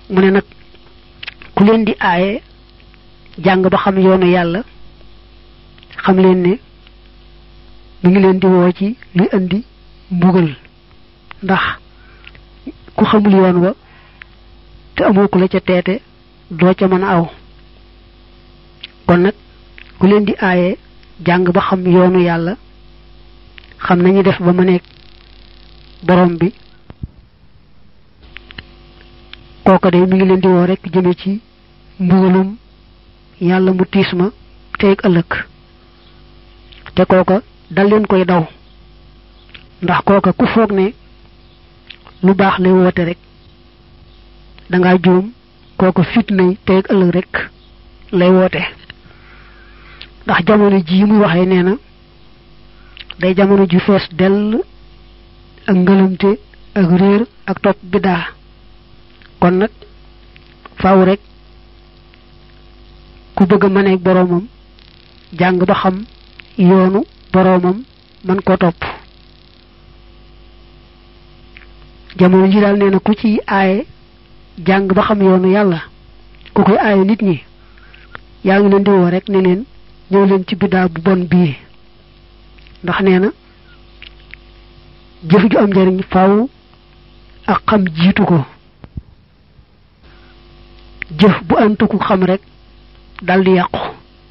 mu ne nag ku leen di aaye jàng ba xam yoonu yàlla xam leen ne mi ngi leen di woo ci luy indi mbugal ndax ku xamul yoon wa te amoo ku la ca teete doo ca mën a aw kon nag ku leen di aaye jàng ba xam yoonu yàlla xam nañu def ba ma nekk borom bi kooka de mi ngi leen di woo rek jëme ci mbugalum yàlla mu tiis ma teeg ëllëg te kooka dal leen koy daw ndax kooka ku foog ne lu baax lay woote rek danga juum kooka fitnay teeg ëllëg rek lay woote ndax jamono ji muy waxee nee na day jamono ju fees dell ak ngëlamte ak réer ak topp biddaa kon nag faaw rek ku bëgg a mëneeg boroomam jàng ba xam yoonu boroomam man ko topp jamono ji daal nee na ku ci aaye jàng ba xam yoonu yàlla ku koy aaye nit ñi yaa ngi leen di woo rek ne leen ñëw leen ci biddaa bu bon bii ndax nee na jëf ju am njariñ faaw ak xam jiitu ko jëf bu antuku xam rek dal di yàqu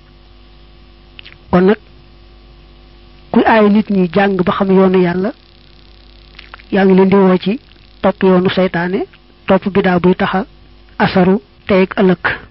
kon nag kuy aay nit ñi jàng ba xam yoonu yàlla yaa ngi leen di woo ci topp yoonu seytaane topp bidaa buy taxa asaru tey ak ëllëg